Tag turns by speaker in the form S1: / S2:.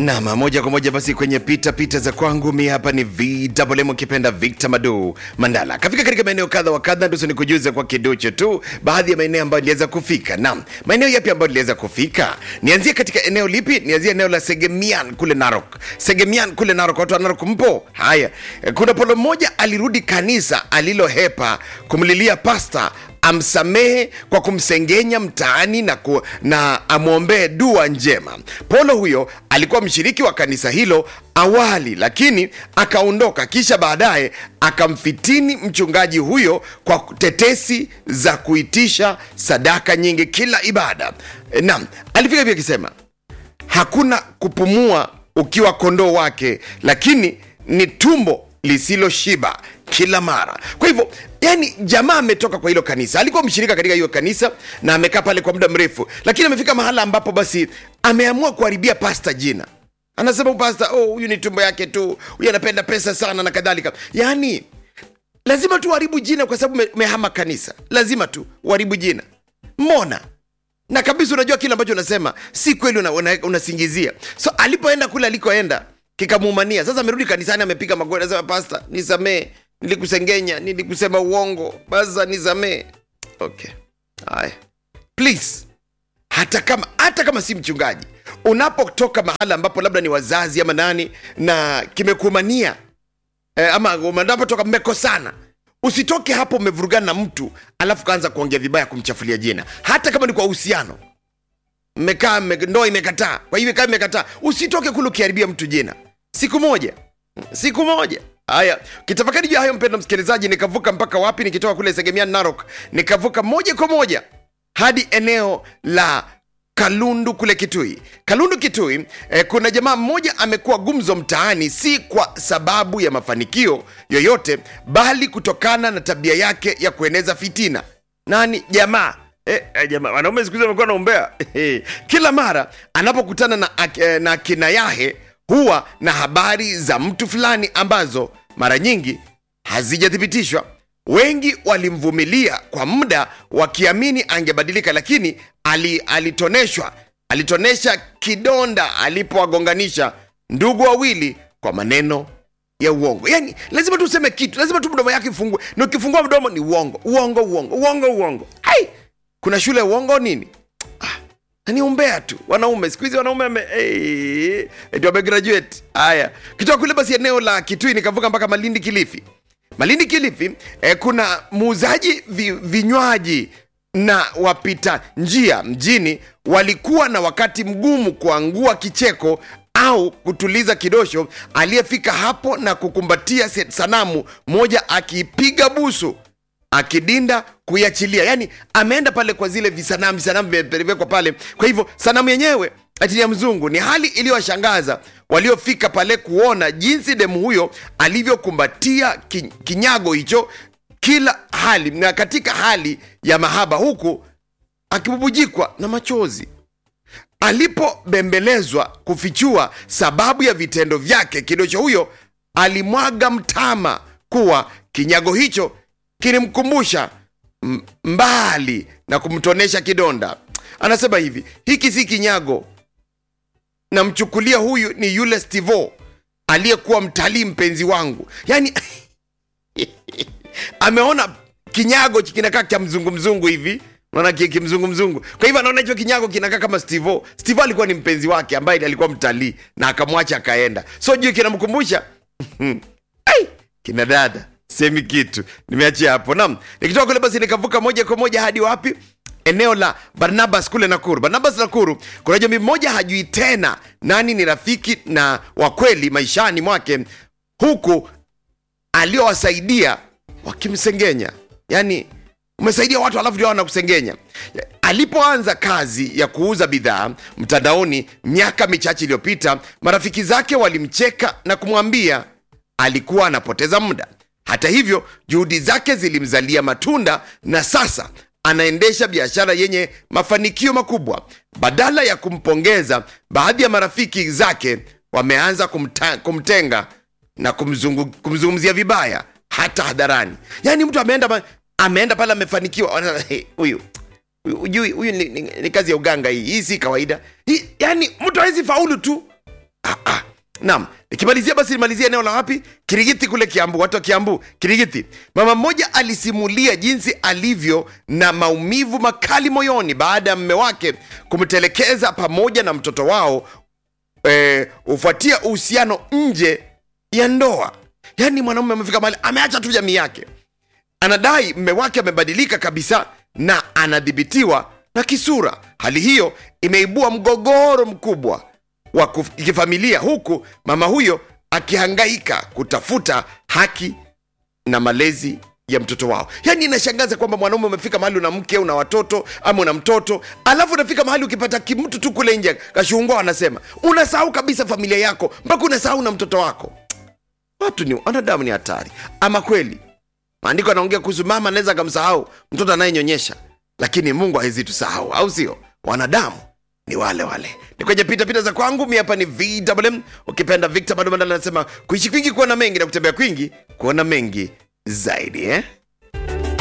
S1: Nam, moja kwa moja basi kwenye pita pita za kwangu. Mi hapa ni VMM ukipenda Victor Madu Mandala. Kafika katika maeneo kadha wa kadha, ndio nikujuze kwa kiduchu tu baadhi ya maeneo ambayo niliweza kufika. Nam, maeneo yapi ambayo niliweza kufika? Nianzie katika eneo lipi? Nianzie eneo la Segemian kule Narok. Segemian kule Narok, watu wa Narok mpo? Haya, kuna polo mmoja alirudi kanisa alilohepa kumlilia pasta amsamehe kwa kumsengenya mtaani na, ku, na amwombee dua njema. Polo huyo alikuwa mshiriki wa kanisa hilo awali, lakini akaondoka, kisha baadaye akamfitini mchungaji huyo kwa tetesi za kuitisha sadaka nyingi kila ibada. Naam, alifika pia akisema hakuna kupumua ukiwa kondoo wake, lakini ni tumbo lisiloshiba kila mara. Kwa hivyo yani, jamaa ametoka kwa hilo kanisa, alikuwa mshirika katika hiyo kanisa na amekaa pale kwa muda mrefu, lakini amefika mahala ambapo basi ameamua kuharibia pasta jina. Anasema pasta, oh, huyu ni tumbo yake tu, huyu anapenda pesa sana na kadhalika. Yani lazima tu uharibu jina kwa sababu umehama kanisa, lazima tu uharibu jina. Mbona na kabisa unajua kile ambacho unasema si kweli, unasingizia una, una so alipoenda kule alikoenda kikamuumania. Sasa amerudi kanisani, amepiga magoti, anasema pasta, nisamee, nilikusengenya, nilikusema uongo, basa nisamee. Okay, haya, please, hata kama hata kama si mchungaji, unapotoka mahala ambapo labda ni wazazi ama nani na kimekuumania eh, ama unapotoka mmekosana usitoke hapo umevurugana na mtu alafu kaanza kuongea vibaya kumchafulia jina, hata kama ni kwa uhusiano mmekaa ndoa imekataa, kwa hivyo kama imekataa, usitoke kule ukiharibia mtu jina. Siku moja, siku moja. Haya, kitafakari juu hayo, mpendo msikilizaji, nikavuka mpaka wapi? Nikitoka kule Segemian Narok, nikavuka moja kwa moja hadi eneo la Kalundu kule Kitui. Kalundu Kitui, eh, kuna jamaa mmoja amekuwa gumzo mtaani, si kwa sababu ya mafanikio yoyote, bali kutokana na tabia yake ya kueneza fitina. Nani jamaa? Eh, eh, jamaa wanaume siku hizi wamekuwa naombea kila mara anapokutana na, eh, na kina Yahe huwa na habari za mtu fulani ambazo mara nyingi hazijathibitishwa. Wengi walimvumilia kwa muda wakiamini angebadilika, lakini ali, alitoneshwa alitonesha kidonda alipowagonganisha ndugu wawili kwa maneno ya uongo. Yani lazima tu useme kitu, lazima tu mdomo yake ifungue, na ukifungua mdomo ni uongo, uongo, uongo, uongo, uongo. Ai, kuna shule ya uongo nini? Ah, ni umbea tu. Wanaume siku hizi wanaume ame hey, ndio wamegraduate. Haya, kitoka kule basi eneo la Kitui nikavuka mpaka Malindi Kilifi. Malindi Kilifi eh, kuna muuzaji vi, vinywaji na wapita njia mjini walikuwa na wakati mgumu kuangua kicheko au kutuliza kidosho aliyefika hapo na kukumbatia sanamu moja akiipiga busu akidinda kuiachilia. Yani ameenda pale kwa zile visanamu visanamu vimepelekwa pale. Kwa hivyo sanamu yenyewe ati ya mzungu. Ni hali iliyowashangaza waliofika pale kuona jinsi demu huyo alivyokumbatia kinyago hicho kila hali na katika hali ya mahaba, huku akibubujikwa na machozi. Alipobembelezwa kufichua sababu ya vitendo vyake, kidosho huyo alimwaga mtama kuwa kinyago hicho kilimkumbusha mbali na kumtonesha kidonda. Anasema hivi, hiki si kinyago, namchukulia huyu ni yule Stivo aliyekuwa mtalii mpenzi wangu. Yani ameona kinyago kinakaa cha mzungu mzungu hivi naona kimzungu mzungu. Kwa hivyo anaona hicho kinyago kinakaa kama Stivo. Stivo alikuwa ni mpenzi wake ambaye alikuwa mtalii na akamwacha akaenda, so juu kinamkumbusha kina dada semi kitu nimeachia hapo. Naam, nikitoka kule basi nikavuka moja kwa moja hadi wapi? Eneo la Barnabas kule Nakuru. Barnabas Nakuru, kuna jamii mmoja hajui tena nani ni rafiki na wa kweli maishani mwake, huku aliowasaidia wakimsengenya. Yani umesaidia watu alafu ndio wanakusengenya. Alipoanza kazi ya kuuza bidhaa mtandaoni miaka michache iliyopita, marafiki zake walimcheka na kumwambia alikuwa anapoteza muda. Hata hivyo juhudi zake zilimzalia matunda na sasa anaendesha biashara yenye mafanikio makubwa. Badala ya kumpongeza, baadhi ya marafiki zake wameanza kumta, kumtenga na kumzungu, kumzungumzia vibaya hata hadharani. Yaani mtu ameenda ameenda pale amefanikiwa, huyu ujui huyu ni, ni, ni kazi ya uganga hii, hii si kawaida hii. Yani mtu hawezi faulu tu naam nikimalizia basi nimalizia eneo la wapi kirigiti kule kiambu watu wa kiambu kirigiti mama mmoja alisimulia jinsi alivyo na maumivu makali moyoni baada ya mme wake kumtelekeza pamoja na mtoto wao eh, hufuatia uhusiano nje ya ndoa yaani mwanaume amefika mahali ameacha tu jamii yake anadai mme wake amebadilika kabisa na anadhibitiwa na kisura hali hiyo imeibua mgogoro mkubwa wa kuf- kifamilia huku mama huyo akihangaika kutafuta haki na malezi ya mtoto wao yaani inashangaza kwamba mwanaume umefika mahali una mke una watoto ama una mtoto alafu unafika mahali ukipata kimtu tu kule nje kashungwa anasema unasahau kabisa familia yako mpaka unasahau na mtoto wako watu ni wanadamu ni hatari ama kweli maandiko anaongea kuhusu mama anaweza akamsahau mtoto anayenyonyesha lakini mungu hawezi tusahau au sio wanadamu ni wale wale ni kwenye pitapita za kwangu mi hapa ni vwm ukipenda victor bado mandala anasema kuishi kwingi kuona mengi na kutembea kwingi kuona mengi zaidi eh?